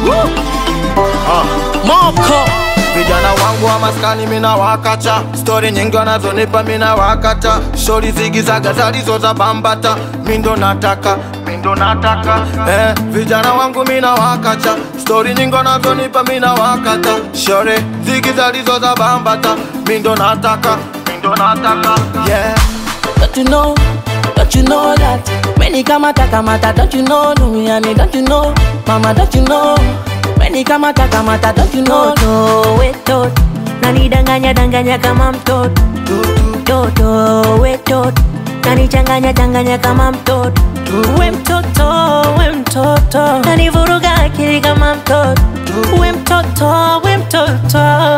Moko Vijana wangu wa maskani mina wakacha, stori nyingi wanazonipa mina wakata, shori zigizaga zalizo za bambata, mindo nataka mindo nataka eh, vijana wangu mina wakacha, stori nyingi wanazonipa mina wakata, shori zigi zalizo za bambata, mindo nataka mindo nataka yeah. Don't you know, don't you know that Many kamata kamata, don't you know Duniani, don't you know Mama, don't you know Many kamata kamata, don't you know Toto wetot nanidanganya danganya kama mtoto Toto wetot nanichanganya changanya kama mtoto We mtoto we mtoto nanivuruga akili kama mtoto We mtoto we mtoto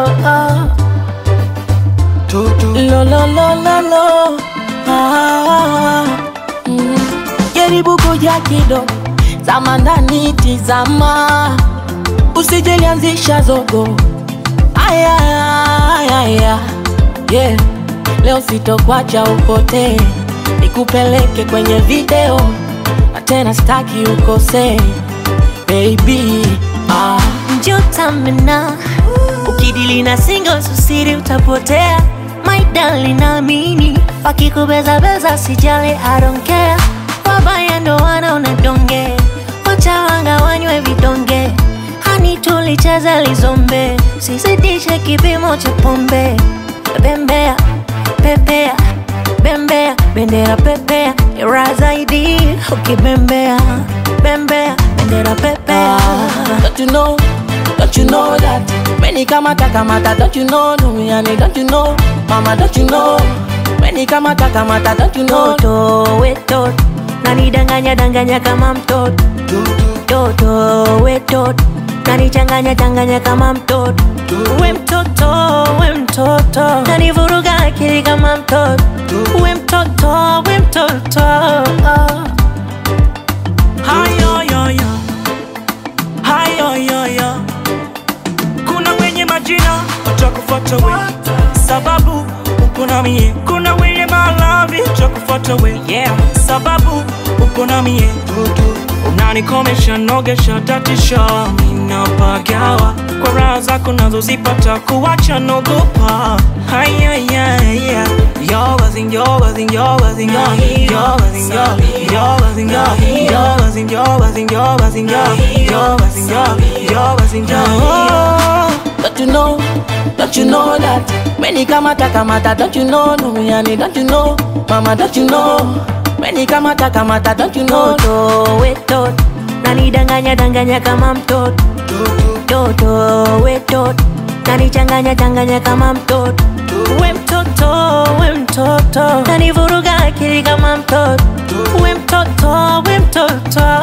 Lo lo lo lo lo ah, mm. Jaribu kuja kidogo Zama ndani tizama Usijelianzisha zogo Aya, aya, aya. Yeah. Leo sitokwacha upotee Nikupeleke kwenye video Na tena staki ukosee Baby ah. Njotamena ukidili na singo susiri utapotea My darling naamini wakikubeza beza sijali I don't care wabaya ndo wanaona donge wacha wanga wanywe vidonge hani tulicheza lizombe sizidishe kipimo cha pombe bembea pepea bembea bendera pepea ira zaidi ukibembea bembea bendera pepea Don't you know, don't you know that Many kamata kamata, don't you know Duniani, don't you know Mama, don't you know Many kamata kamata, don't you know Toto wetot nanidanganya danganya kama mtoto Toto wetot nanichanganya changanya kama mtoto We mtoto we mtoto nanivuruga akili kama mtoto We mtoto we mtoto hayoyoyo hayoyoyo kuna wenye majina watakufuata we sababu uko na mie kuna wenye malavi watakufuata we yeah. sababu uko na mie unanikomesha nogesha tatisha minapagawa kwa raha zako nazozipata kuwacha nogopa hayayaya yoga zing yoga zing yoga zing yoga zing yoga zing yoga zing yoga zing yoga zing yoga zing yoga zing yoga yoga Don't you know, don't you know that Many kamata kamata, don't you know Duniani, don't you know Mama, don't you know Many kamata kamata, don't you know Toto wetot nanidanganya danganya kama mtoto Toto wetot nanichanganya changanya kama mtoto We mtoto we mtoto nanivuruga akili kama mtoto We mtoto we mtoto